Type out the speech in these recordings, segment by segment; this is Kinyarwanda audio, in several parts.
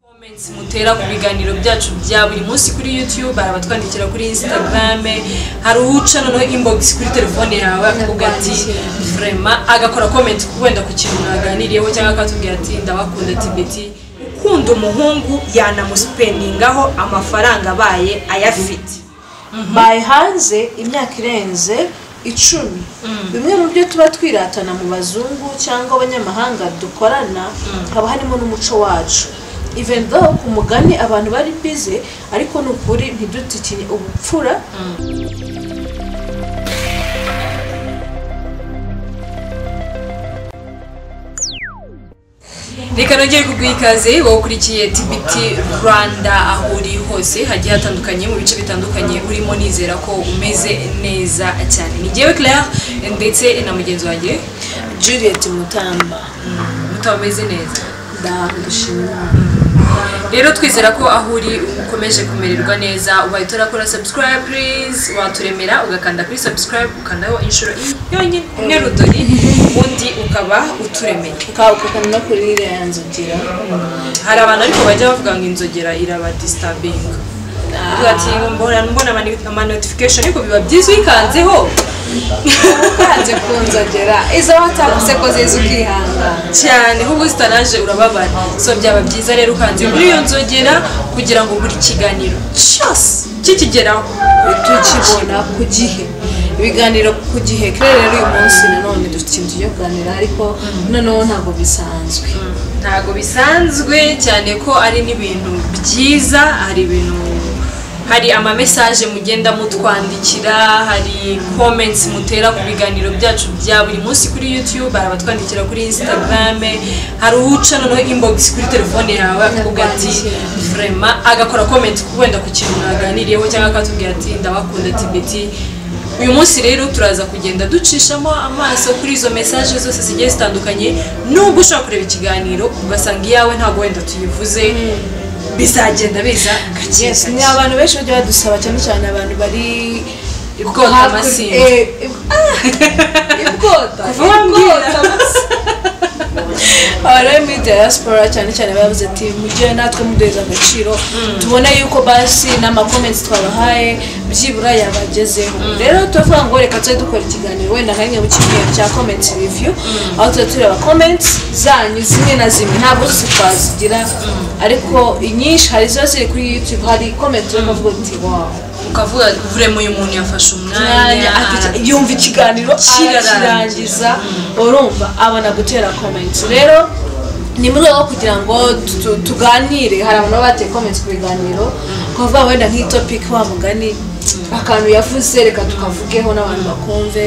komensi mutera ku biganiro byacu bya buri munsi kuri youtube hari abatwandikira kuri instagram hari uwuca noneho inbox kuri telefone yawe akavuga ati vrema agakora comment wenda ku kintu mwaganiriyeho cyangwa akatubwira ati ndabakunda tibeti ukunda umuhungu yanamusipendingaho amafaranga abaye ayafite baye hanze imyaka irenze icumi bimwe mu byo tuba twiratana mu bazungu cyangwa abanyamahanga dukorana haba harimo n'umuco wacu even though ku mugani abantu bari bize ariko ni ukuri ntidutikine ubupfura reka nongere kuguha ikaze wowe ukurikiye tbt rwanda aho uri hose hagiye hatandukanye mu bice bitandukanye urimo nizera ko umeze neza cyane ni njyewe claire ndetse na mugenzi wanjye juliet mutamba mutameze neza ndagushima rero twizera ko aho uri ukomeje kumererwa neza uhita urakora subscribe please waturemera ugakanda kuri subscribe ukandaho inshuro yonyine imwe rudori ubundi ukaba uturemeye ukaba no kuri iriya nzogera hari abantu ariko bajya bavuga ngo inzogera irabadisitabinga uvuga ati mbona mbona ama- ama notification ariko biba byiza uyikanzeho ukanze ku nzogera izo watavuze ko ziza ukihangana cyane nk'ubu zitanaje urababara so byaba byiza rero ukanze muri iyo nzogera kugira ngo buri kiganiro cyose kikigeraho tukibona ku gihe ibiganiro ku gihe kera rero uyu munsi nanone dufite inzu yo kuganira ariko noneho ntabwo bisanzwe ntabwo bisanzwe cyane ko ari n'ibintu byiza hari ibintu hari amamesaje mugenda mutwandikira hari comments mutera ku biganiro byacu bya buri munsi kuri youtube hari abatwandikira kuri instagram hari uwuca noneho inbox kuri telefone yawe akavuga ati vrema agakora comment wenda ku kintu mwaganiriyeho cyangwa akatubwira ati ndabakunda tibeti uyu munsi rero turaza kugenda ducishamo amaso kuri izo mesaje zose zigiye zitandukanye nubwo ushobora kureba ikiganiro ugasanga iyawe ntabwo wenda tuyivuze bizagenda biza gake yes ni gake abantu benshi bajya badusaba cyane cyane abantu bari Ubwota hakurya- amasimbi. eh, ib- ah! ibwota Kuvuga ibwota amasimbi. abantu bari muri diaspora cyane cyane bavuze ati mujye natwe muduheza agaciro tubone yuko basi n'amakomenti twabahaye byibura yabagezeho rero turavuga ngo reka tujye dukora ikiganiro wenda nka rimwe mu cyumweru cya komenti riviyu aho tuba tureba komenti zanyu zimwe na zimwe ntabwo zose twazigira ariko inyinshi hari ziba ziri kuri youtube hari komenti uri kuvuga uti wawu ukavuga vurema uyu muntu yafashe umwanya mwanya ara- akajya- yumva ikiganiro Kirarangiza. arakirangiza urumva abona gutera komenti rero ni mu rwego rwo kugira ngo tu- tuganire hari abantu baba bateye komenti ku biganiro kuvuga wenda nk'iyi topiki wa mugani akantu yavuze reka tukavugeho n'abantu bakumve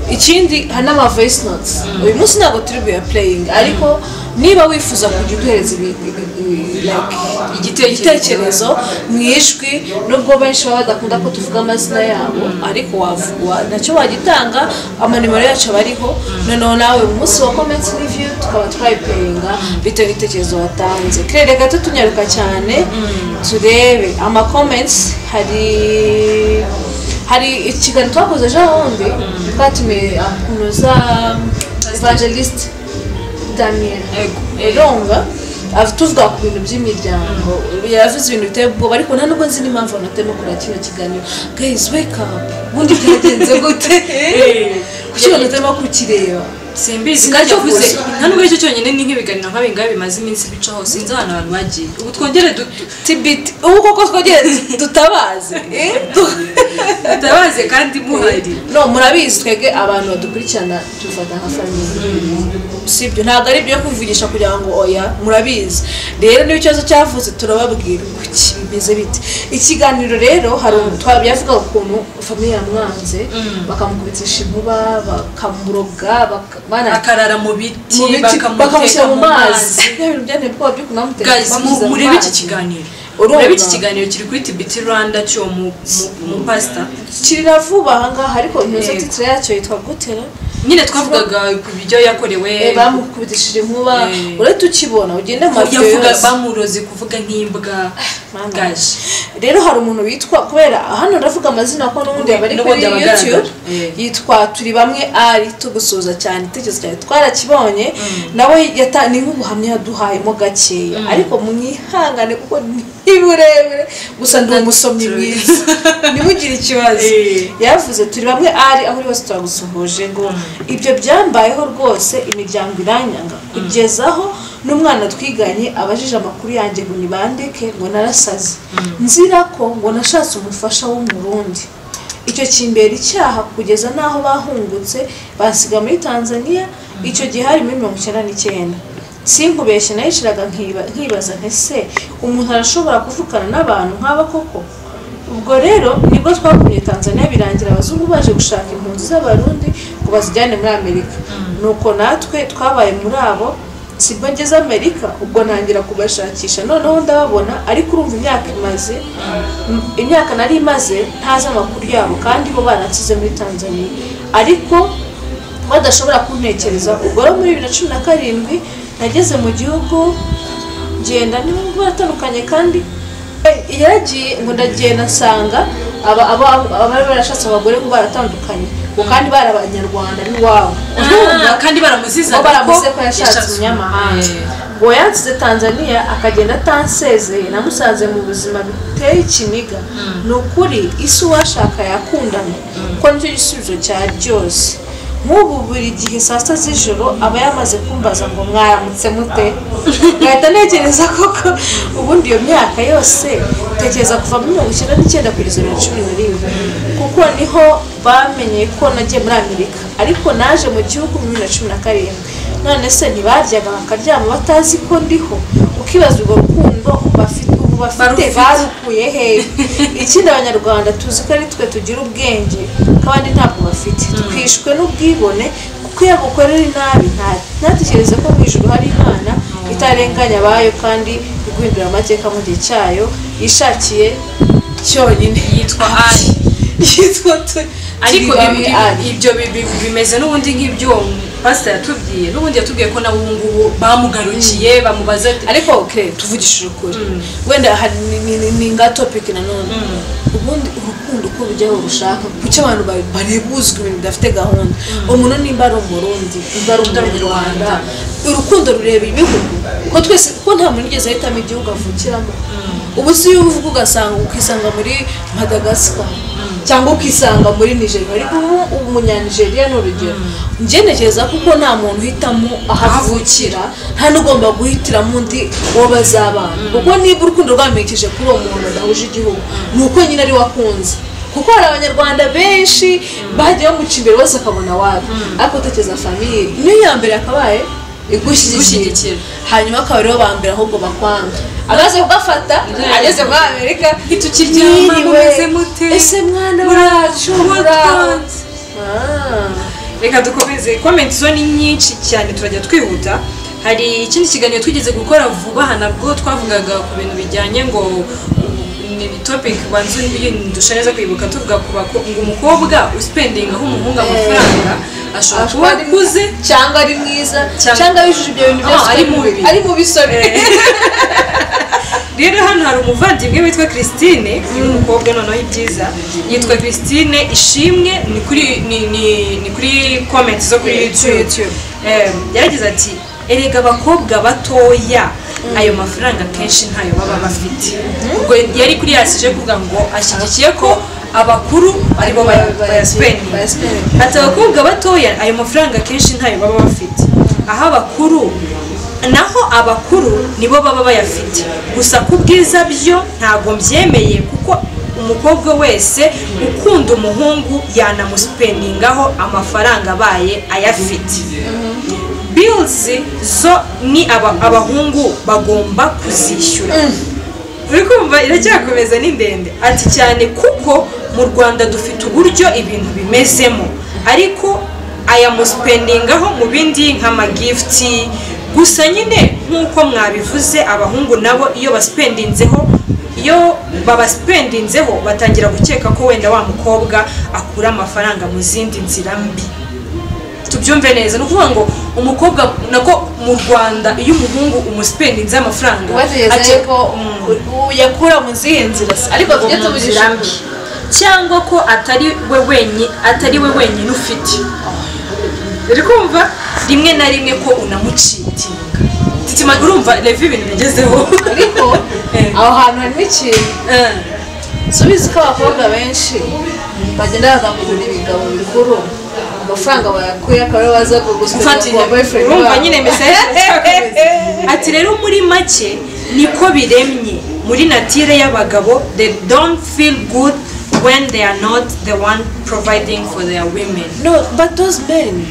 ikindi hari n'ama voice notes uyu munsi ntabwo turi buyapureyingi ariko niba wifuza kujya uduhereza ibi- ibi- ibi- like igitekerezo ibitekerezo mu ijwi nubwo benshi baba badakunda ko tuvuga amazina yabo ariko wavu- wa- nacyo wagitanga amanimero yacu aba ariho noneho nawe mu munsi wa comments review tukaba twayipeyinga bitewe n'ibitekerezo watanze kere reka tutunyaruka cyane turebe ama comments hari hari ikiganiro twakoze ejo bundi twatumiye kunoza evangelist daniel Yego. Eronga tuvuga ku bintu by'imiryango yavuze ibintu biteye ubwoba ariko nta nubwo nzi n'impamvu anatemo kureba kino kiganiro gayizi wake up ubundi byagenze gute kuki banatemo kukireba simbizi ntacyo Sinacyo avuze gusa. nta nubwo aricyo cyonyine ni nk'ibiganiro nk'abi ngabi bimaze iminsi bicaho sinzi ahantu abantu bagiye ubu twongere du- tibiti ubu koko twogere dutabaze eh? Tu- tutabaze kandi muhari no murabizi twebwe abantu badukurikirana tufata nka famiye sibyo ntabwo ari ibyo kuvugisha kugira ngo oya murabizi rero niba ikibazo cyavutse turababwira kuki bimeze bite ikiganiro rero hari twabivuga ukuntu famiye yamwanze bakamukubitisha inkuba bakamuroga baka- bana- akarara mu biti mu biti, bakamuteka bakamushyira mu mazi Bya bintu byanteye ubwoba byo kunamuteka Guys, mu- bamushyize mu murebe iki mazi. kiganiro Urumva? murebe iki kiganiro kiri kuri tibiti rwanda cy'uwo mu- mu- mu pasita kirira vuba ahangaha ariko iyo Yego. titire yacyo yitwa gutera nyine twavugaga ku buryo yakorewe Eh, bamukubitishije inkuba Eh. uretse ukibona ugende mu mafoto yavuga yose bamuroze kuvuga nk'imbwa Mama. gaje rero hari umuntu witwa kubera hano ndavuga amazina ko n'ubundi yaba ari kuri N'ubundi aba agaragara. youtube Eh. yitwa turi bamwe ari tugusuhuza cyane itekerezo cyane twarakibonye nawe yata- ni nk'ubuhamya yaduhayemo gakeya ariko mwihangane kuko ni burebure gusa ndi umusomyi mwiza ntimugire ikibazo Eh. yaravuze turi bamwe ari aho uri hose turagusuhuje ngo ibyo byambayeho rwose imiryango iranyanga kugeza aho n'umwana twiganye abajije amakuru yanjye ngo nibandeke ngo narasaze nzira ko ngo nashatse umufasha wo mu rundi icyo kimbera icyaha kugeza n'aho bahungutse basiga muri tanzania icyo gihe harimo mirongo icyenda n'icyenda sinkubeshye nayiciraga nkiba- nkibaza nti se umuntu arashobora kuvukana n'abantu nk'aba koko ubwo rero nibwo twagumye tanzania birangira abazungu baje gushaka impunzi z'abarundi ngo bazijyane muri amerika nuko natwe twabaye muri abo sibwo ngeze amerika ubwo ntangira kubashakisha noneho ndababona ariko urumva imyaka imaze m- imyaka nari imaze ntazi amakuru yabo kandi bo barakize muri tanzania ariko badashobora kuntekereza ubwo rero muri bibiri na cumi na karindwi nageze mu gihugu ngenda nubwo baratandukanye kandi eh, yaragiye ngo ndagenda nsanga aba aba abari barashatse abagore ngo baratandukanye ngo kandi bari abanyarwanda n'iwabo urumva Ah, kandi baramuziza ngo baramuze ko yashatse umunyamahanga ngo yansize tanzania akagenda atansezeye namusanze mu buzima biteye ikiniga ni ukuri isi uwashaka yakundana kuko nicyo gisubizo cya ryose nk'ubu buri gihe saa sita z'ijoro aba yamaze kumbaza ngo mwaramutse mute ngahita ntekereza koko ubundi iyo myaka yose tekereza kuva muri mirongo icyenda n'icyenda kugeza mirongo cumi na rimwe kuko niho bamenye ko nagiye muri amerika ariko naje mu gihugu muri bibiri na cumi na karindwi none se ntibaryaga bakaryama batazi ko ndiho ukibaza urwo rukundo bafite ubu bafite Barufite. barukuye hehe ikindi abanyarwanda tuzi ko ari twe tugira ubwenge ko abandi ntabwo bafite twishwe n'ubwibone kuko iyo agukorera inabi nta- ntatekereze ko mu ijuru hari imana itarenganya abayo kandi iguhindura amateka mu gihe cyayo yishakiye cyonyine yitwa ari yitwa turi ariko Turi bamwe ibi- ari. ibyo bi- bi- bimeze n'ubundi nk'iby'uwo pasita yatubwiye n'ubundi yatubwiye ko nawe ubu ngubu bamugarukiye bamubaza ati, ariko okay, tuvugishije ukuri wenda hari- ni- ni- ni- ni nga topic nanone ubundi urukundo uko rujyaho rushaka kuki abantu ba- barebuzwa ibintu bidafite gahunda umuntu nimba ari umurundi nimba ari umunyarwanda urukundo rureba ibihugu kuko twese kuko nta muntu ugeze ahitamo igihugu avukiramo ubu si iyo uvuga ugasanga ukisanga muri madagascar cyangwa ukisanga muri nigeria ariko ubu umunyanigeriya ni urugero njye ntekereza kuko nta muntu uhitamo aho avukira nta n'ugomba guhitiramo undi uwo bazabana kuko niba urukundo rwamekije kuri uwo muntu badahuje igihugu ni uko nyine ari we akunze kuko hari abanyarwanda benshi bagiye bamuca imbere bose akabona wabi ariko utekereza famiye niyo ya mbere yakabaye igushyigikira Igushyigikira. hanyuma akaba aribo ba mbere ahubwo bakwanga amaze kugafata ageze muri amerika ntitukiryama, mwiriwe. mumeze mute? ese mwana wacu muraho Murakoze. reka dukomeze komenti zo ni nyinshi cyane turajya twihuta hari ikindi kiganiro twigeze gukora vuba aha nabwo twavugaga ku bintu bijyanye ngo ni topic banzu dusha neza kwibuka tuvuga ku bako- ngo umukobwa uspendinga aho umuhungu amafaranga ashobora kuba ashobora kuba akuze cyangwa ari mwiza Cyangwa- cyangwa yujuje ibyo bintu Ah, byose ari uko mubi. ari mubi sorry rero hano hari umuvandimwe witwa christine uyu mukobwa noneho ibyiza yitwa christine ishimwe ni kuri ni, ni, ni kuri comment zo kuri Yeah, kuri youtube YouTube. Em, yaragize ati erega abakobwa batoya ayo mafaranga kenshi ntayo baba bafite ubwo yari kuri yasije kuvuga ngo ashyigikiye ko abakuru aribo baya- Baya- bayaspendinga. bayaspendinga. ati abakobwa batoya ayo mafaranga kenshi ntayo baba bafite aho abakuru naho abakuru nibo baba bayafite gusa ku bwiza byo ntabwo mbyemeye kuko umukobwa wese ukunda umuhungu yanamusipendingaho amafaranga abaye ayafite bills zo ni aba- abahungu bagomba kuzishyura uri kumva iracyakomeza ni ndende ati cyane kuko mu rwanda dufite uburyo ibintu bimezemo ariko ayamuspendingaho mu bindi nk'amagifuti gusa nyine nk'uko mwabivuze abahungu nabo iyo baspendinzeho iyo babaspendinzeho batangira gukeka ko wenda wa mukobwa akura amafaranga mu zindi nzira mbi tubyumve neza ni ukuvuga ngo umukobwa nako mu rwanda iyo umuhungu umusipeninze amafaranga ubategereza ajya- yuko u- yakura mu zihe nzira se ariko tujye tuvugisha Umuzirange. cyangwa ko atari we wenyine atari we wenyine ufite uri kumva rimwe na rimwe ko unamucitinga titima urumva reva ibintu bigezeho ariko Eh. aho hantu harimo ikintu Eh, subizi ko abakobwa benshi bagenda bagakunda ibigabo bikuru amafaranga bayakuye akaba ariyo baza kuguswa mfatira urumva nyine mesaje ati rero muri make niko biremye muri natire y'abagabo they don't feel good when they are not the one providing for their women no but those men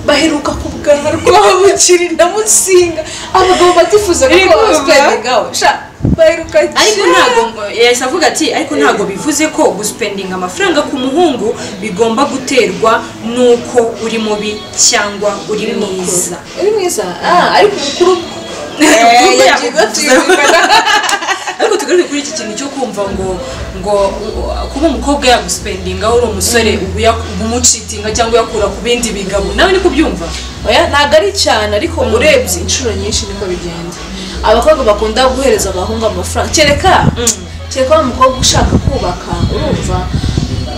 baheruka ku bwanwa rwabukiri na musinga abagabo batifuza ko Iri kumva? babasipendingaho sha baheruka ariko cyane. ntabwo ngo- yahise avuga ati ariko ntabwo bivuze ko gusipendinga amafaranga ku muhungu bigomba guterwa n'uko uri mubi cyangwa uri mwiza uri mwiza ah ariko umukuru Eh, yagiye tuyumvikana ariko tugaruke kuri iki kintu cyo kumva ngo ngo uh, kuba umukobwa yagusipendingaho uri umusore ubu yak- ubu umucitinga cyangwa uyakura ku bindi bigabo nawe ni kubyumva oya ntabwo ari cyane ariko urebye inshuro nyinshi niko bigenda abakobwa bakunda guhereza abahungu amafaranga kereka kereka wa mukobwa ushaka kubaka urumva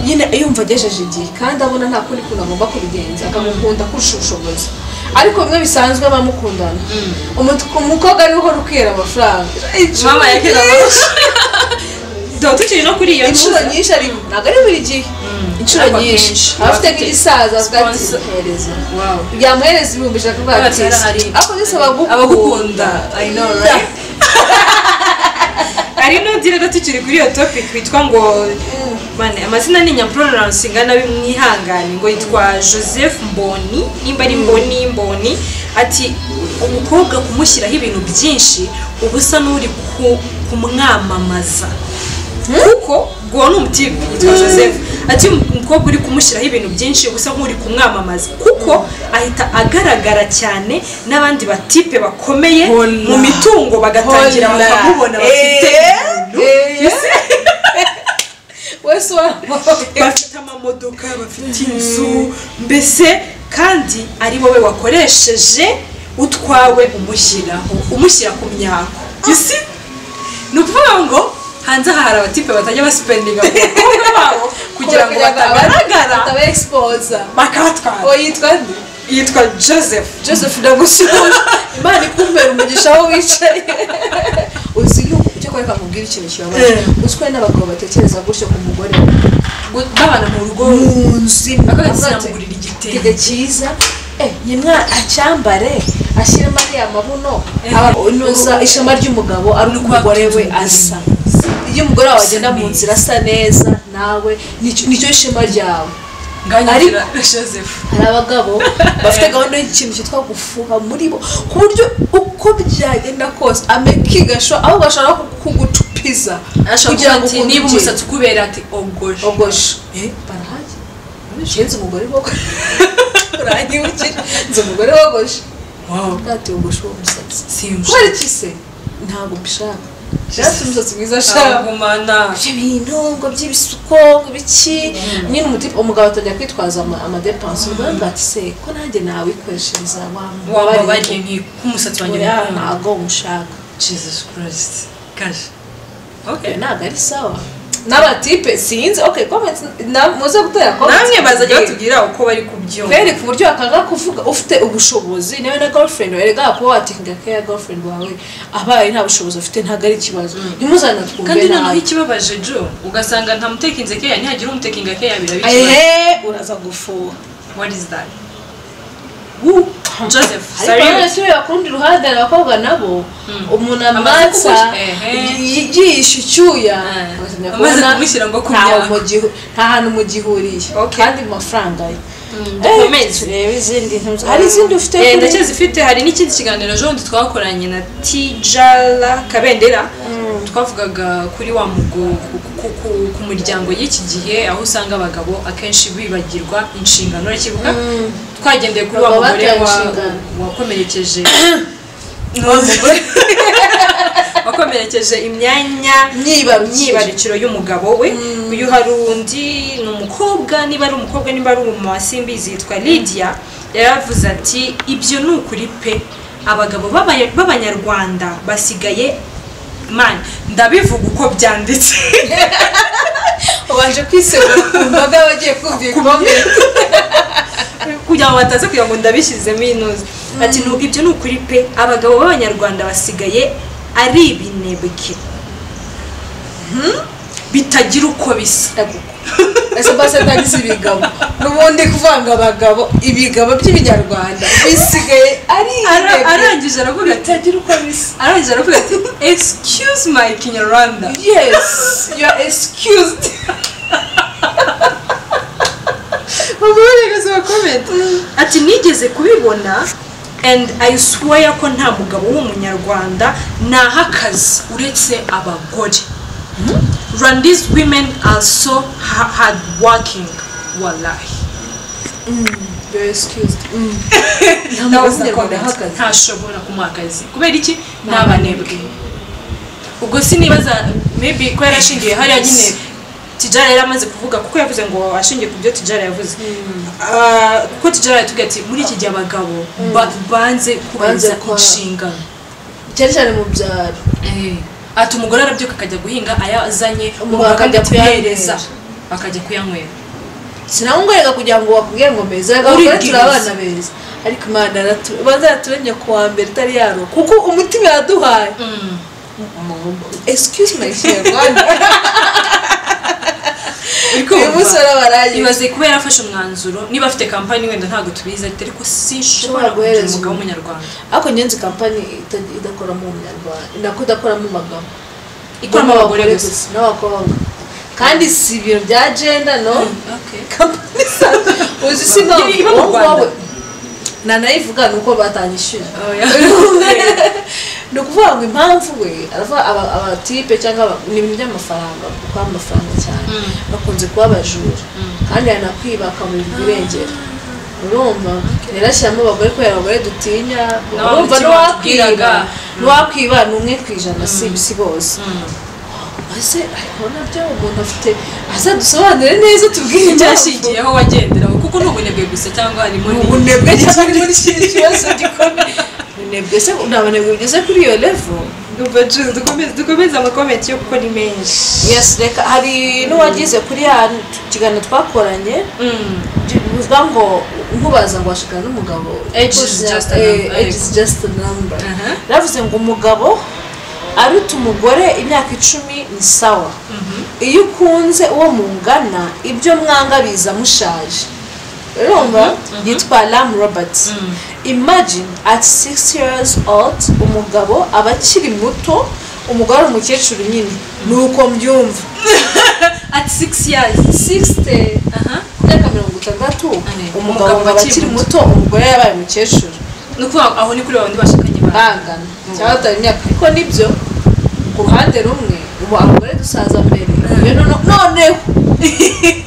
nyine yumva agejeje igihe kandi abona nta kundi kuntu agomba kubigenza akamukunda kurusha ubushobozi ariko bimwe bisanzwe bamukundana umukobwa ariwe uhora ukera amafaranga mama yakira tukiri no kuri iyo inshuro ntuza. nyinshi ari ntabwo ari buri gihe inshuro Ariko nyinshi akenshi aba afite bafite nk'igisaza avuga ati sponsor. "Hereza." Wow. byamuhereza ibihumbi ijana kuvuga Kubera ati kera hari ariko byose abagukunda abagukunda I know, right? hari n'undi rero tukiri kuri iyo topic witwa ngo bane amazina ni nyapurorance ingana bimwihangane ngo yitwa joseph mboni nimba ari mboni mboni ati umukobwa kumushyiraho ibintu byinshi uba usa n'uri ku- kumwamamaza kuko ngo ni umutipe yitwa joseph ati umukobwa uri kumushyiraho ibintu byinshi usa nk'uri kumwamamaza kuko ahita agaragara cyane n'abandi batipe bakomeye Hola. mu mitungo bagatangira Hola. bakamubona bafite Eh, ibintu. eh, Ese wese wa- bafite amamodoka bafite inzu mbese kandi ari wowe wakoresheje utwawe umushyiraho umushyira ku myako isi ni ukuvuga ngo hanze aha hari abatipe batajya basipendinga ku bakobwa babo kugira ngo batagaragara bataba exposa bakabatwara uwo yitwa nde yitwa joseph joseph ndagusura imana ikumbera umugisha aho wicaye uzi yuko icyo kwereka mubwira ikintu kibabaje Eh. uzwi ko n'abagabo batekereza gutyo ku mugore babana mu rugo mu nzu Akaga avuga ati, sinamugurira igitenge. "Igitenge cyiza eh, ni mwana acyambare ashyiremo ariya mabuno aba- unoza ishema ry'umugabo ari uko umugore we asa iyo umugore wawe agenda mu nzira asa neza nawe nicyo nicyo shema ryawe nganyagira joseph hari abagabo bafite gahunda y'ikintu cyitwa gufuha muri bo ku buryo uko byagenda kose amekigasho aho bashaka no kugucupiza kugira ngo ukunde niba ugiye. umusatsi ukubera ati ogoje ogoshe barahajya nzi umugore wogoshe uranyibukira nzi umugore wogoshe Wow. bwate wogoshe uwo musatsi Simbishaka. kubera iki se ntabwo mbishaka nshaka umusatsi mwiza ashaka Agumana. ibyo bintu ngo by'ibisuko ngo ibiki nyine umutipe umugabo atajya kwitwaza ama- amadepanse umugore ngo ati se ko nanjye nawikoreshereza wababariye nk'umusatsi wanjye oya muto. ntago mushaka jesus christ kaje Oya, ntabwo ari sawa n'abatipe sinzi okay comments na- muze gutera comments namwe bazajya mutubwire. batubwira uko bari kubyumva kweri ku buryo wakanga kuvuga ufite ubushobozi niwe na girlfriend werega kuba watinga ko ya girlfriend wawe abaye nta bushobozi ufite ntabwo ari ikibazo ntimuzana twumve kandi noneho nabi ikibabaje jo ugasanga nta mutekinze keya ntihagira umutekinga keya biraba ikibazo ehe uraza gufuha what is that Woo. joseph ariko sorry none tureba ku rundi ruhande hari abakobwa nabo umuntu amatsa kumushyira- ehe. yigisha icyuya Eh. ugatangira Amaze kubona kumushyira ngo ku ntaho myaka. mu gihu- nta hantu mugihuriye Okay. kandi mu mafaranga ye dukomeze. Eh, turebe izindi ntuzi hari izindi ufite Eh, kuri- ndakeka ifite hari n'ikindi kiganiro jondi twakoranye na tijara kabendera twavugaga kuri wa mugo ku- ku- ku- ku muryango y'iki gihe aho usanga abagabo akenshi bibagirwa inshingano urakibuka twagendeye kuri wa Abagabo mugore bataye wa- inshingano. wakomerekeje wa mugore wakomerekeje imyanya Myibarukiro. myibarukiro y'umugabo we uyu hari undi ni umukobwa niba ari umukobwa niba ari umumasimbizi yitwa lydia yaravuze ati ibyo ni ukuri pe abagabo b'abanya- b'abanyarwanda basigaye mani ndabivuga uko byanditse ubanje kwisegura ku mbaga y'abagiye kumva iyi komenti kugira ngo bataza kugira ngo ndabishyizemo inoze ati nubwo ibyo ni ukuri pe abagabo b'abanyarwanda basigaye ari ibinebwe Hmm? bitagira uko bisa ese basatangiza ibigabo n'ubundi kuvanga abagabo ibigabo by'ibinyarwanda bisigaye ari Ara- inebwe arangije aravuga ati bitagira uko bisa arangije aravuga ati excuse my kinyarwanda yes you are excused bamuhereza bakomenta ati nigeze kubibona and i swear ko nta mugabo w'umunyarwanda naha akazi uretse abagore rwandese women are so ha- hard working wallahi you are excused Nta mugabo w'umunyarwanda naha akazi. ntashobora kumuha akazi kubera iki ni abanebwe ubwo sinibaza maybe ko yarashingiye hariya nyine tijara yari amaze kuvuga kuko yavuze ngo ashingiye ku byo tijara yavuze Ah, kuko tijara yatubwiye ati muri iki gihe abagabo ba- banze kubahiriza Banze kwa- inshingano cyane cyane mu byaro ati umugore arabyuka akajya guhinga ayazanye Umugabo akajya kuyahereza akajya kuyanywera sinamugoreka kugira ngo bakubwire ngo beza ariko Uri abagore turi bwiza. abana beza ariko imana aratu- ibanza yaturemye ku wa mbere itari yaro kuko umutima yaduhaye excuse my kinyarwanda uyu munsi warabarangiye ibaze kuba yarafashe umwanzuro niba afite kampani wenda ntabwo tubizi ati ariko sinshobora Ushobora kugira guhereza umugabo umuntu. w'umunyarwanda ariko ngenzi kampani ita- idakoramo umunyarwanda nako idakoramo abagabo Ikoramo abagore gusa. n'abakobwa kandi si ibiro bya jenda no Okay. kampani isanzwe uzi usigaye Iba- iba mu Rwanda. nanayivuga ni uko batanyishyura Oya. ni ukuvuga ngo impamvu we aravuga aba- abatipe cyangwa aba- ni ibintu by'amafaranga kuko amafaranga cyane Mm. bakunze kuba abajura kandi yanakwiba bakamurirwa irengero urumva rero ashyiramo abagore kubera abagore dutinya Nabo urumva mutima n'uwakwiba tubwiraga. n'uwakwiba ni umwe ku ijana si si bose ese ariko nabyo umuntu afite aza dusobanure neza tubwire impamvu icyashingiyeho wagenderaho kuko ni ubunebwe gusa cyangwa harimo ni ni- ubunebwe cyane muri iki kibazo gikomeye ubunebwe se nta bunebwe bugeze kuri iyo levo Ndumva Jules, dukomeze dukomeze amakomenti yo kuko ni menshi yes reka hari n'uwagize kuri ya kiganiro twakoranye Mm. bivuga ngo nkubaza ngo washikana n'umugabo Age is just a Eh, number, age is just a number Aha. bavuze ngo umugabo aruta umugore imyaka icumi ni sawa iyo ukunze uwo mungana ibyo mwanga biza mushaje urumva yitwa lam roberts imagine at 60 years old umugabo aba akiri muto umugore ari umukecuru nyine ni uko mbyumva at six years 60 aha imyaka mirongo itandatu Ane. umugabo Umugabo ngo aba akiri muto umugore yabaye umukecuru ni ukuvuga ngo aho ni kuri babandi bashakanye ba bangana cyangwa batari imyaka ariko nibyo ku ruhande rumwe ubu abagore dusaza mbere iyo nono- noneho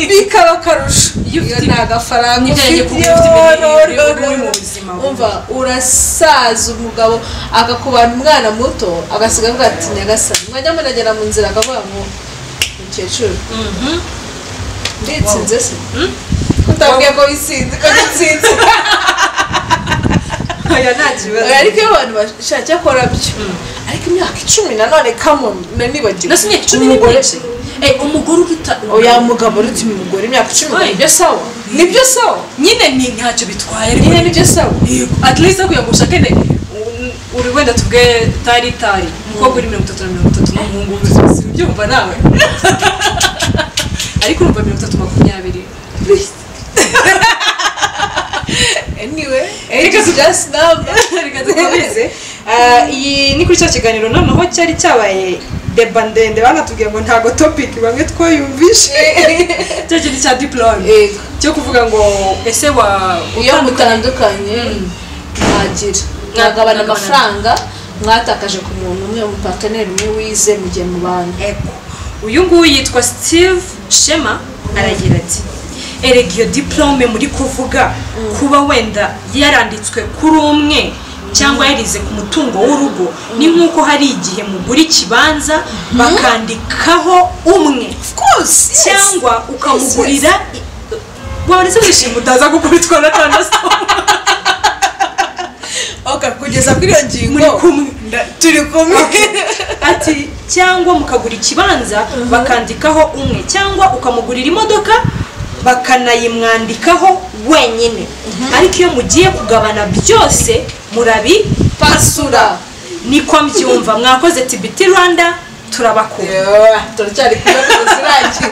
bikaba akarusho Iyo iyo ufite nta gafaranga nibyo yagiye ufite kuvuga, ufite imirire, yo, no, uri no, mu no. buzima bubi. umva urasaza umugabo agakubana umwana muto agasiga avuga ati nyagasani mwajya munagera mu nzira akavuga ngo mukecuru Mhm. nditsinze se kutabwiye ko bisinze ko gitsinze oya nta kibazo ariko iyo abantu bashaka akora byo ariko imyaka icumi nanone kamoni nanibagiwe nasi imyaka icumi ni Umugore- myinshi Eh, umugore uruta oya mugabo uruta umugore imyaka icumi Oya. nibyo sawa nibyo sawa nyine ni ntacyo bitwaye ariko nyine nibyo sawa Yego. at least kugira ngo ushake ne uri wenda tubwe tari tari umukobwa uri mirongo itatu na mirongo itatu n'umuhungu w'umusizi ubyumva nawe ariko urumva mirongo itatu makumyabiri anyway age is just number reka dukomeze Ah, iyi ni kuri cya kiganiro noneho cyari cyabaye deba ndende banatubwiye ngo ntago topic bamwe twayumvishe cya kintu cya diplome Yego. cyo kuvuga ngo ese wa iyo mutandukanye mwagira mwagabana Mwagabana. amafaranga mwatakaje ku muntu umwe mu pataneri umwe wize mu gihe mubana Eko. uyu nguyu yitwa steve shema aragira ati erega iyo diplome muri kuvuga kuba wenda yaranditswe kuri umwe cyangwa yarize ku mutungo w'urugo ni nk'uko hari igihe mugura ikibanza bakandikaho umwe of course cyangwa ukamugurira waba uretse wishima utaza gukubitwa na tandasitoma okay kugeza kuri iyo ngingo Muri kumwe. nda- turi kumwe ati cyangwa mukagura ikibanza bakandikaho umwe cyangwa ukamugurira imodoka bakanayimwandikaho wenyine ariko iyo mugiye kugabana byose murabi pasura niko mbyumva mwakoze tibiti rwanda turabakunda Yeah, turacyari kumwe kugeza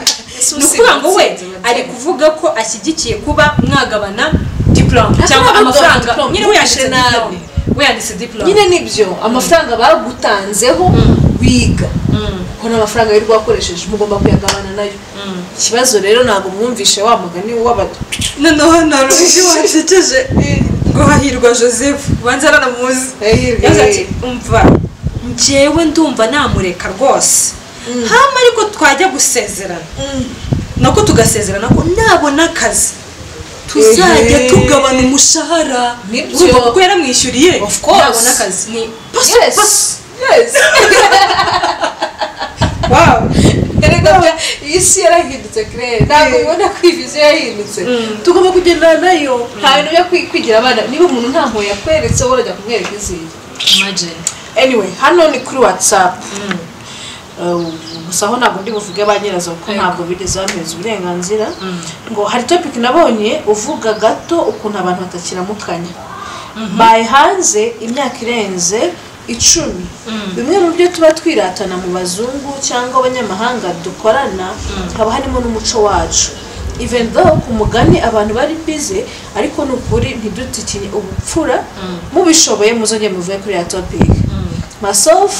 ni irangiye ukuvuga ngo we ari kuvuga ko ashyigikiye kuba mwagabana diporome cyangwa bagabana amafaranga diplôme, nyine we yanditse ntugire nabi. diporome we yanditse diporome nyine nibyo amafaranga bagutanzeho wiga ko n'amafaranga y'u rwakoresheje mugomba kuyagabana nayo ikibazo rero ntabwo mwumvishe wa mugani w'abadu noneho narundi washekeje ngo hahirwa joseph ubanza aranamuzi yagize ati umva njyewe ndumva namureka rwose hama ariko twajya gusezerana nako tugasezerana ko nabona akazi tuzajya Ehe. tugabana umushahara Nibyo. urumva kuko yaramwishyuriye Of course. nabona akazi ni pasu Yes. pasu Yes. wawu Erega bya- iyi si yarahindutse kirere ntabwo Yeah. ubona ko iyi viziyo yahindutse Mm. tugomba kugendana nayo nta bintu byo kwi- kwigira abana niba umuntu nta mpuhwe yakweretse wowe urajya kumwereka izindi imagine anyway hano ni kuri whatsapp Uh, gusa aho ntabwo ndi buvuge ba nyirazo kuko Yego. ntabwo bigeze bameza uburenganzira ngo hari topic nabonye uvuga gato ukuntu abantu batakiramukanya baye hanze imyaka irenze icumi bimwe mu byo tuba twiratana mu bazungu cyangwa abanyamahanga dukorana haba harimo n'umuco wacu even though ku mugani abantu bari bize ariko ni ukuri ntidutikine ubupfura mubishoboye muzongere muvuye kuri ya topic myself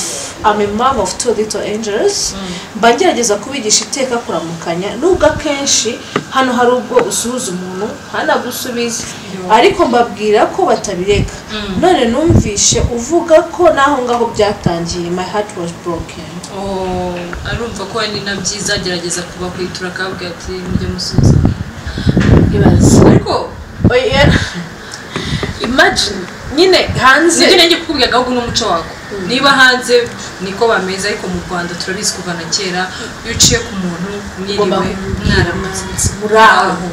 I'm a mom of two little angels mba ngerageza kubigisha iteka kuramukanya nubwo akenshi hano hari ubwo usuhuza umuntu hanagusubize ariko mbabwira ko batabireka none numvishe uvuga ko n'aho ngaho byatangiye my heart was broken Oh, arumva ko ari na byiza agerageza kubakwitura akabwira ati mujye musubiza ibaze ariko oya imagine nyine hanze nibyo nanjye kukubwira ahubwo n'umuco wako niba hanze niko bameze ariko mu rwanda turabizi kuva na kera iyo uciye ku muntu Ugomba mwiriwe mwaramuzi muri aho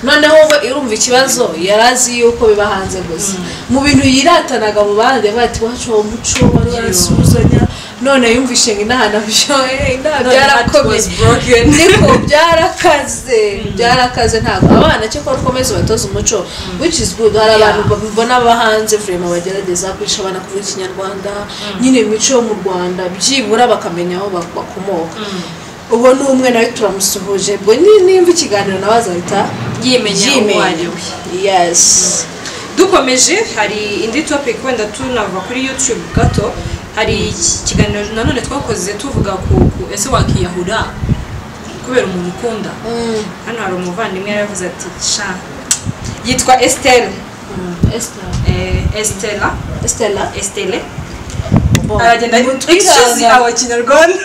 noneho we urumva ikibazo yari azi yuko biba hanze gusa mu bintu yiratanaga mu bandi yavuga ati wacu uwo muco wari warasuhuzanya none yumvishe ngo inaha nabyoye inaha None heart byarakomeye was broken. niko byarakaze byarakaze ntabwo abana cyo ko ukomeza ubatoza umuco which is good hari abantu mbona baba hanze vrema bagerageza kwigisha abana kuvuga ikinyarwanda nyine imico yo mu rwanda byibura bakamenya aho bak- bakomoka ubwo ni umwe nawe turamusuhuje ubwo ni- nimba ikiganiro nawe azahita yimenya uwo ari we yes dukomeje hari indi topic wenda tunava kuri youtube gato hari iki- ikiganiro nanone twakoze tuvuga ku ku- ese wakiyahura kubera umuntu ukunda hano hari umuvandimwe yaravuze ati sha yitwa estelle eh, estella estela estelle aragenda excuse our kinyarwanda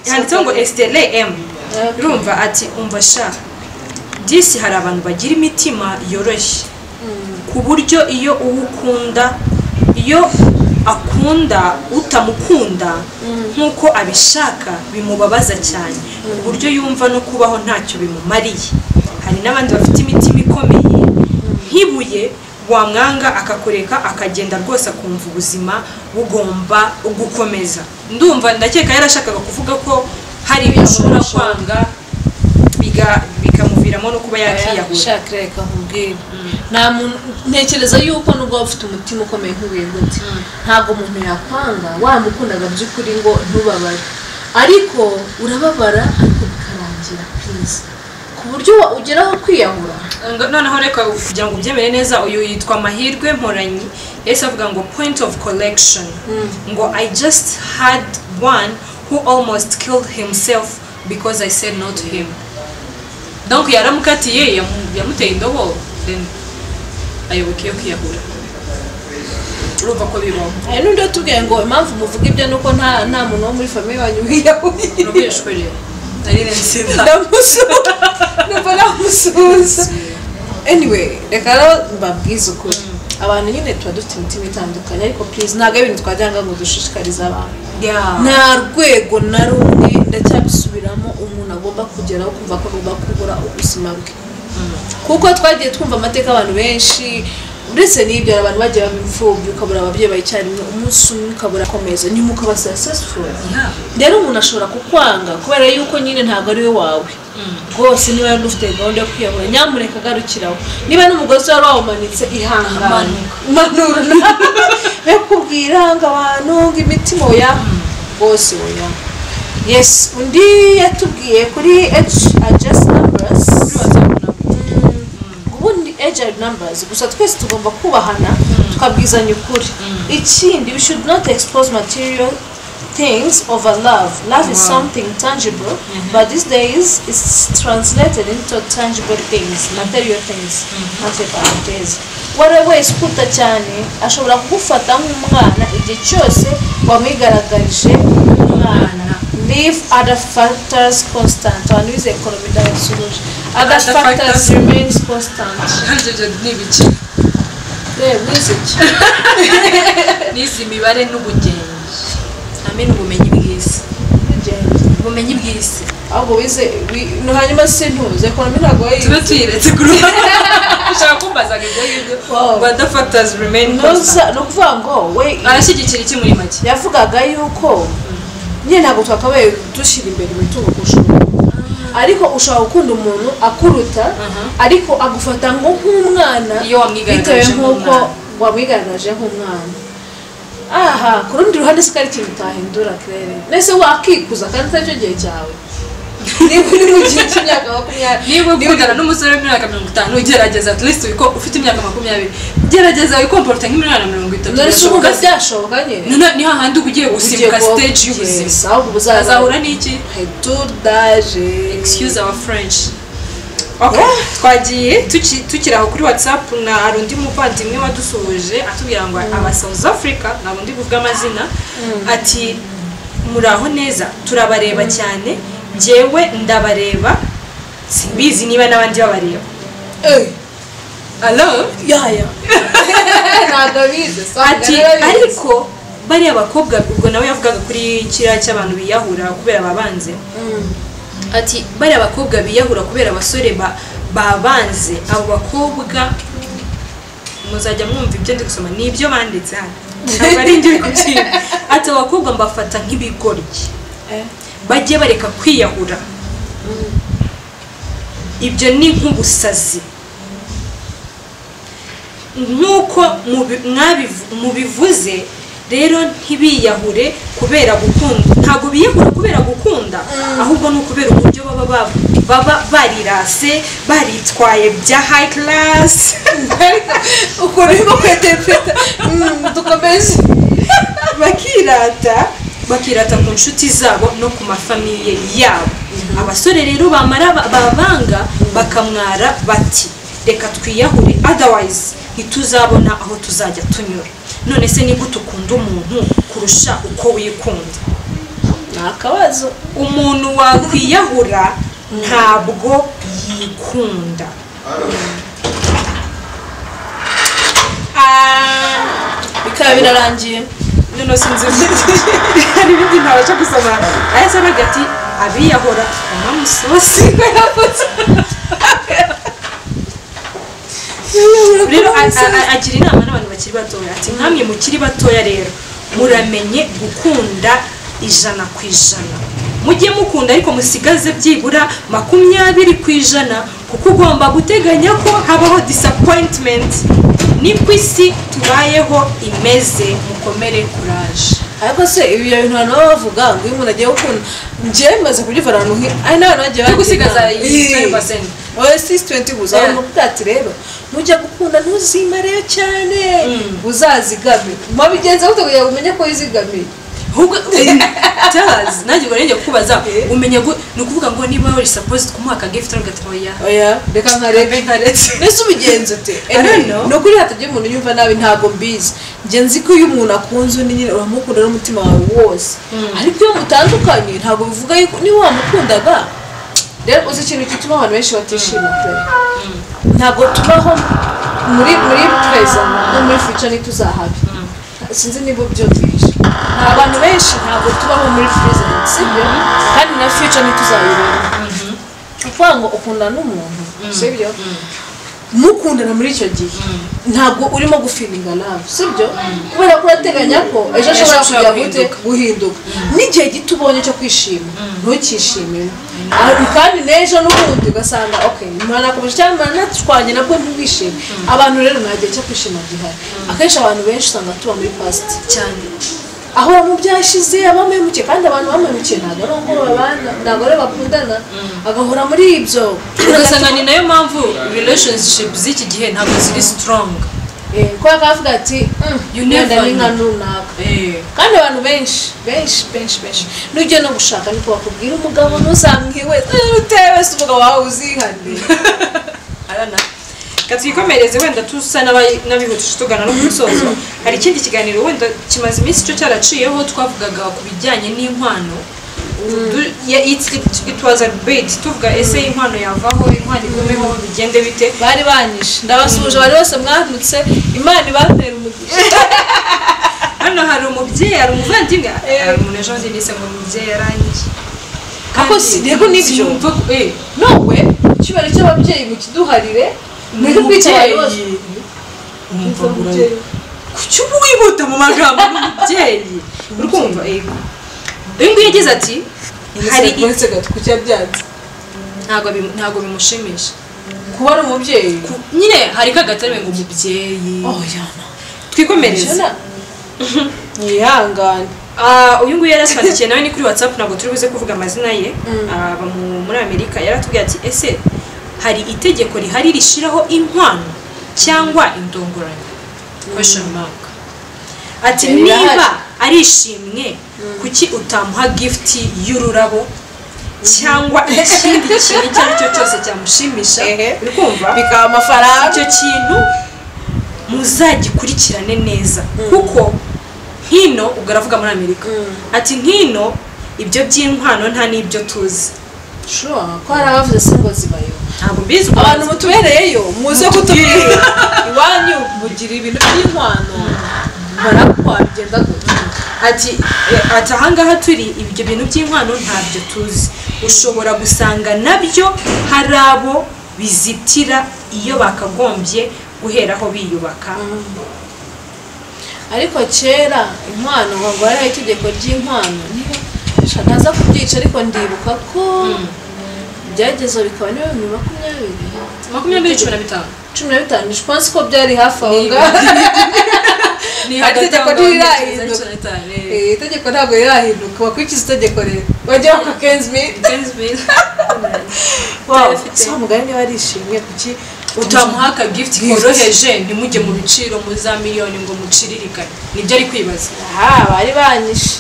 handitseho ngo estelle m urumva ati umva sha disi hari abantu bagira imitima yoroshye ku buryo iyo uwo ukunda iyo akunda utamukunda nk'uko abishaka bimubabaza cyane ku buryo yumva no kubaho ntacyo bimumariye hari n'abandi bafite imitima ikomeye nk'ibuye wamwanga akakureka akagenda rwose akumva ubuzima bugomba gukomeza ndumva ndakeka yarashakaga kuvuga ko hari ibintu ashobora kwanga biga- bikamuviramo no kuba yakiyahura shaka reka nkubwire nta muntu ntekereza yuko nubwo waba ufite umutima ukomeye nk'ubuye gute ntabwo umuntu yakwanga wamukundaga by'ukuri ngo ntubabare ariko urababara ariko bikarangira kwiza ku buryo wa- ugeraho kwiyahura Ngo- noneho reka kugira ngo ubyemere neza uyu yitwa mahirwe mporanyi yahise avuga ngo point of collection ngo i just had one who almost killed himself because i said no to him donc yaramukatiye yamu- yamuteye indobo then ayoboka iyo kwiyahura urumva ko bibaho hari n'undi watubwiye ngo impamvu muvuga ibyo ni uko nta nta muntu wo muri famiye wanyu wiyahuriye urabwishwe rero ari nsinda ndamusuhuza numva namusuhuza anyway reka rero mbabwize ukuri abantu nyine tuba dufite imitima itandukanye ariko please ntabwo ari ibintu twajyanga ngo dushishikarize abantu nta rwego na rumwe ndacyabisubiramo umuntu agomba kugeraho kumva ko agomba kubura ubuzima bwe kuko twagiye twumva amateka abantu benshi uretse n'ibyo hari abantu bagiye baba imfubyi ukabura ababyeyi bayicyarimo umunsi umwe ukabura akomeza nyuma ukaba successful Yeah. rero umuntu ashobora kukwanga kubera yuko nyine ntabwo ari we wawe rwose niba yari ufite gahunda yo kwiyahura nyamuneka agarukiraho niba n'umugozi wari wawumanitse ihangane manura be kubwira ngo abantu ngo imitima oya rwose oya yesi undi yatubwiye kuri eji ajasi nambarasi ubundi agile numbers gusa twese tugomba kubahana tukabwizanya ukuri ikindi we should not expose material things over love love is something tangible but these days it's translated into tangible things material things ntacyo parentesi uwari wese ukuta cyane ashobora kugufata nk'umwana igihe cyose wamwigaragarije umwana leave other factors constant abantu bize ekonomi ndabasubije other Other factors factors. remains constant Hundred ni ibiki n'izi mibare n'ubugenge hamwe n'ubumenyi bw'isi ubumenyi bw'isi ahubwo wize wi- no hanyuma sintuze ekonomi ntabwo tube wayizi tuyiretse kuri ubu ushaka kumbazaga ibyo ngibyo Wow. ngo the factors remain constant Ntuza- ni ukuvuga ngo we arashyigikira iki muri make yavugaga yuko nyine ntabwo twakabaye dushyira imbere imitungo kurusha umuntu ariko ushobora gukunda umuntu akuruta ariko agufata ngo nk'umwana Iyo wamwigaragaje bitewe nk'uko nk'umwana. wamwigaragaje nk'umwana aha ku rundi ruhande si ko ari ikintu utahindura kerere mbese wakikuza kandi atari cyo gihe cyawe niba uri mu gihe cy'imyaka makumyabiri niba ukundana n'umusore w'imyaka mirongo itanu gerageza at least wiko ufite imyaka makumyabiri gerageza wikomporute nk'imyaka mirongo itatu dore si uvuga Birashoboka. byashoboka nyine None ni hahandi uba ugiye gusimbuka Ugiye stage kuba- y'ubuzima Yes, ahubwo azahura uzazahura n'iki retour d'age excuse our french Okay. twagiye tuki- tukiri aho kuri whatsapp na hari undi muvandimwe wadusuhuje atubwira ngo aba south africa ntabwo ndi kuvuga amazina ati muraho neza turabareba cyane njyewe ndabareba simbizi niba n'abandi babareba Eh, alo yaya ntabwo bize ati ariko bariya bakobwa ubwo nawe yavugaga kuri kiriya cy'abantu biyahura kubera babanze ati bariya bakobwa biyahura kubera abasore ba- babanze abo bakobwa muzajya mwumva ibyo ndi gusoma ni ibyo banditse hano ntabwo ari ibyo kubyina ati abo bakobwa mbafata nk'ibigoryi bajye bareka kwiyahura ibyo ni nk'ubusazi nk'uko mubi- mwabivu- mubivuze rero ntibiyahure kubera gukunda ntabwo biyahura kubera gukunda ahubwo ni ukubera uburyo baba bab- baba barirase baritwaye bya hayi karasi ukuntu urimo kweterepeta dukomeze bakirata bakirata ku nshuti zabo no ku mafamiye yabo abasore rero bamara ba- babanga bakamwara bati reka twiyahure otherwise ntituzabona aho tuzajya tunyura none se niba ukunda umuntu kurusha uko wikunda ni akabazo umuntu wakwiyahura ntabwo yikunda Ah, bikaba birarangiye noneho sinzi hari ibindi ntabasha gusoma aya se aravuga ati abiyahora unamusosi rero a- a- a- agira inama n'abantu bakiri batoya ati nkamwe mukiri batoya rero muramenye gukunda ijana ku ijana mujye mukunda ariko musigaze byibura makumyabiri ku ijana kuko ugomba guteganya ko habaho disappointment niko isi tubayeho imeze mukomere kuraje ariko se ibi bintu abantu baba bavuga ngo iyo umuntu agiye gukunda njyewe bimaze kubyivana ahantu nk'iyo ari n'abantu bagiye Yo gusigaza bagira iyi inama. 20%. wowe sisi tuwenti gusa Yeah. abantu bakubwira ati rero nujya gukunda ntuzimareyo cyane uzazigame mubigenze gute kugira ngo umenye ko wizigamiye ahubwo utazi nanjye ubwo rero kubaza umenya ngo ni ukuvuga ngo niba wari supposed kumuha gift uravuga ati oya oya reka nkarebe ntaretse mbese ubigenza ute I don't know. ni ukuri hatajya umuntu yumva nabi ntabwo mbizi njye nzi ko iyo umuntu akunze undi nyine uramukunda n'umutima wawe wose ariko iyo mutandukanye ntabwo bivuga yuko niba wamukundaga rero uzi ikintu gituma abantu benshi batishima pe ntabwo tubaho muri muri tweza no muri future ntituzahabe sinzi niba ubyumvishe nta bantu benshi ntabwo tubaho muri present sibyo kandi na future ntituzayibona ni ukuvuga ngo ukundana n'umuntu sibyo mukundana muri icyo gihe ntabwo urimo gufilinga nawe sibyo kubera ko urateganya ko Ejo ejo ashobora ashobora kujya gute guhinduka. guhinduka n'igihe gito ubonye cyo kwishima ntukishimire Ah, kandi n'ejo n'ubundi ugasanga okay mwanakomeje cyangwa mwanatwanye nabwo ntibwishime abantu rero nta gihe cyo kwishima gihari akenshi abantu benshi usanga tuba muri past cyane ahora mu byashize abamemukiye kandi abantu bamemukiye ntabwo ari uko babana ntabwo ari bakundana agahora muri ibyo ugasanga ni nayo mpamvu relationship z'iki gihe ntabwo ziri strong Eh, kubera ko avuga ati "Mm, You wenda never ni nka know." runaka Eh, kandi abantu benshi benshi benshi benshi n'ujya no gushaka niko bakubwira umugabo ntuzamwiwe utewe wese umugabo wawe uzihanire arana katwikomereze wenda tusa n'abayi- n'abihutisha tugana no ku musozo hari ikindi kiganiro wenda kimaze iminsi cyo cyaraciyeho twavugaga ku bijyanye n'inkwano Du- ya- it- it was a debate tuvuga ese inkwano yavaho inkwano igumeho bigende bite bari banyishe ndabasuhuje bari bose mwandutse imana ibatera umugisha hano hari umubyeyi hari umuvandimwe hari umuntu ejo bundi nise ngo umubyeyi yarangiye Ako si- yego nibyo. Sinumva ko- eh, nowe icyubahiro cy'ababyeyi mukiduharire ni mwebwe ubwica bari bose umubyeyi umva burayi kuki uba wihuta mu magambo y'umubyeyi uri kumva yego uyu nguyu yagize ati hari i- uretse gatuku cyabyanze ntabwo bimu- ntabwo bimushimisha kuba ari umubyeyi Ku- nyine hari kagatare ngo umubyeyi yana twikomereze yihangane Ah, uyu nguyu yari atwandikiye nawe ni kuri whatsapp ntabwo turi buze kuvuga amazina ye Mm. aba mu- muri amerika yari atubwiye ati ese hari itegeko rihari rishyiraho inkwano cyangwa indongoranyo question mark ati Rirahari. niba ari ishimwe kuki utamuha gift y'ururabo cyangwa ikindi kintu icyo ari cyo cyose cyamushimisha Ehe. uri kumva bikaba amafaranga icyo kintu muzagikurikirane neza kuko hino ubwo aravuga muri amerika Mm. ati nk'ino ibyo by'inkwano nta n'ibyo tuzi shuwa ko hari abavuze se ngo zibayo ntabwo mbizi ukuntu- abantu mutubereyeyo muze kutubwira iwanyu mugira ibintu by'inkwano barakwa bigenda gutya ati eh, ati ahangaha turi ibyo bintu by'inkwano ntabyo tuzi ushobora gusanga nabyo hari abo bizitira iyo bakagombye guheraho biyubaka ariko kera inkwano ngo hariho itegeko ry'inkwano niba ntaza kubyica ariko ndibuka ko byageze bikaba ni bibiri makumyabiri makumyabiri cumi na bitanu cumi na bitanu je pense ko byari hafi aho ngaho ni Hari hagati itegeko aho ngaho ntirahinduka. cumi na bitanu, eh. Eh, itegeko ntabwo rirahinduka bakurikiza itegeko rero bajya ku kenzi miti si umugani niba arishimye kuki utamuha aka gift koroheje ntimujye mu biciro mu za miliyoni ngo muciririkane nibyo ari kwibaza aha bari banyishe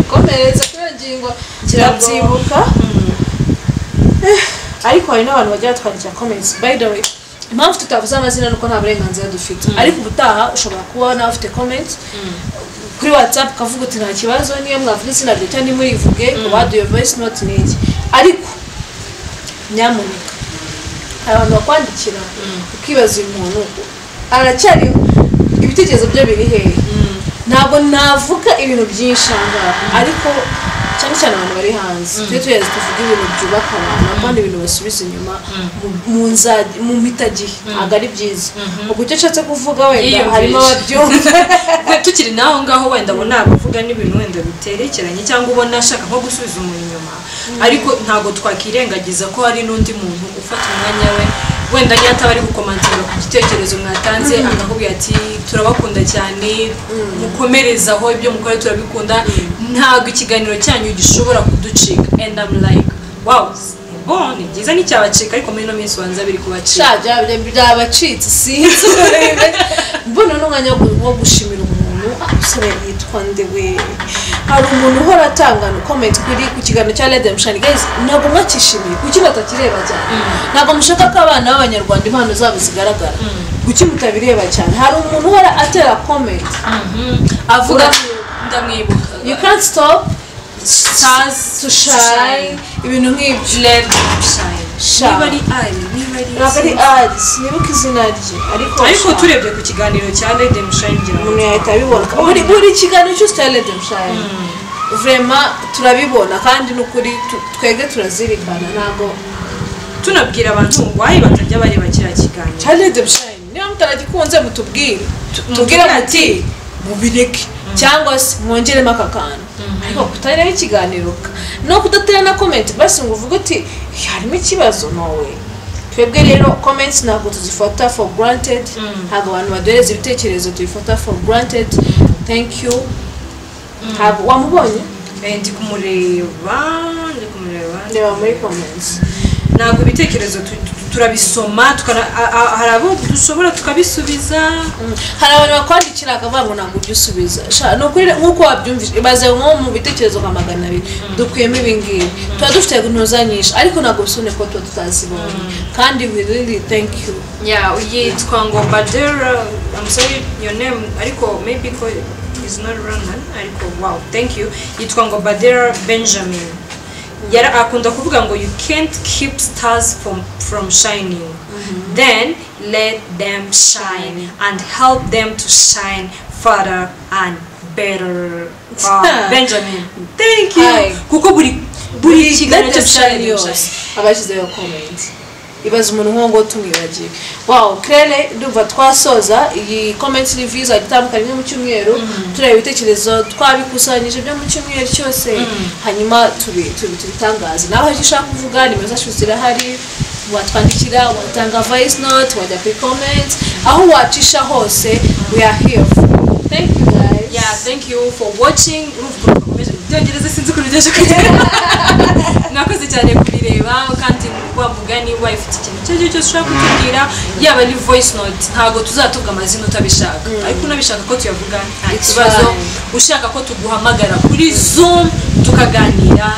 ikomereza kuri iyo ngingo kirabyibuka Eh, ariko hari n'abantu bagira batwandikira comments by the way impamvu tutavuze amazina ni uko nta burenganzira dufite ariko ubutaha ushobora kuba nawe ufite comments kuri whatsapp ukavuga uti nta kibazo niyo mwavuga izina rye cyangwa ntimurivuge ngo baduye voice note ni iki ariko nyamuneka hari abantu bakwandikira ukibaza uyu muntu aracyariho ibitekerezo bye biri hehe ntabwo navuga ibintu byinshi ahangaha ariko cyane cyane abantu bari hanze tujye tugeze tuvuge ibintu byubaka abantu kandi ibintu basubiza inyuma mu- mu nza- mu mpitagihe ntabwo ari byiza ubwo icyo nshatse kuvuga wenda Yiyumvisha. harimo ababyumva We tukiri naho ngaho wenda abo ni abavuga n'ibintu wenda biterekeranye cyangwa ubona ashaka nko gusubiza umuntu inyuma ariko ntabwo twakirengagiza ko hari n'undi muntu ufata umwanya we wenda niyo ataba ari gukomantinga ku gitekerezo mwatanze akakubwira ati turabakunda cyane mukomerezaho ibyo mukora turabikunda ntabwo ikiganiro cyanyu gishobora kuducika and I'm like wow ni bon, ni byiza nticyabacika ariko muri ino minsi wanza biri kubacika sha byaba byabacitse sinzi urebe mbona n'umwanya wo- wo gushimira umuntu ah, umusore yitwa nde we hari umuntu uhora atanga comment kuri ku kiganiro cya Red Redemption guys ntabwo mwakishimiye kuki batakireba cyane ntabwo mushaka ko abana b'abanyarwanda impano zabo zigaragara kuki mutabireba cyane hari umuntu uhora atera comment avuga Ura- ndamwibuka you can't stop stars to shine ibintu nk'ibyo Let shine. Shine. Niba ari ari, niba ari ntabwo ari izuba. ads nibuka izina rye ariko Ariko shine. turebye ku kiganiro cya Lady Mushine ngira ngo umuntu yahita abibona buri buri kiganiro cyose cya Lady Mushayeri vrema turabibona kandi n'ukuri tu- twebwe turazirikana ntabwo tunabwira abantu wayi batajya bareba kiriya kiganiro cyane debushayini niba mutaragikunze mutubwire tubwire mutubwire muti mubireke cyangwa se mwongeremo aka kantu ariko kutareba ikiganiro ka- no kudatera na komenti basi ngo uvuge uti "Hey, harimo ikibazo nawe twebwe rero komenti ntabwo tuzifata for granted ntabwo abantu baduhereza ibitekerezo tubifata for granted thank you ntabwo wamubonye Eh, ndi kumureba ndi kumureba reba muri komenti ntabwo ibitekerezo tu- tu- turabisoma tukana- a- a- hari abo dushobora tukabisubiza hari abantu bakwandikira akavuga ngo ntabwo ujya usubiza Sha, ni ukuri nk'uko wabyumvise ibaze nko mu bitekerezo nka magana abiri dukuyemo ibingibi tuba dufite intuza nyinshi ariko ntabwo bisone ko tuba tutazibonye kandi we really thank you ya yitwa ngo badera i'm sorry your name ariko maybe ko is not roman ariko wow thank you yitwa ngo badera benjamin yara akunda kuvuga ngo you can't keep stars from, from shining then let them shine and help them to shine further and better wow benjamin thank Hi. you kuko buri buri kiganiro Let us shine cyose yours. abashyizeho komenti ibaze umuntu nk'uwo ngo tumwibagiwe wawu kerere ndumva twasoza iyi komenti riviyu izajya itandukanye imwe mu cyumweru tureba ibitekerezo twabikusanyije byo mu cyumweru cyose hanyuma tubi- tubi- tubitangaze nawe icyo ushaka kuvuga nimero zacu zirahari watwandikira watanga voice note wajya kuri komenti aho wacisha hose we are here for you. thank you guys yeah thank you for watching urumva ukuntu bakomeje byongereza sinzi ukuntu byaje kugera nakoze cyane kubireba kandi wa mugani wa ifite ikintu icyo ari cyo cyose ushobora kutubwira yaba ari voice note ntabwo tuzavuga amazina utabishaka ariko unabishaka ko tuyavuga nta It's kibazo fine. ushaka ko tuguhamagara kuri zoom tukaganira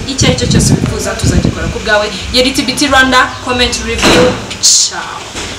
icyo ari cyo cyose wifuza tuzagikora ku bwawe yari tibiti rwanda comment review ciao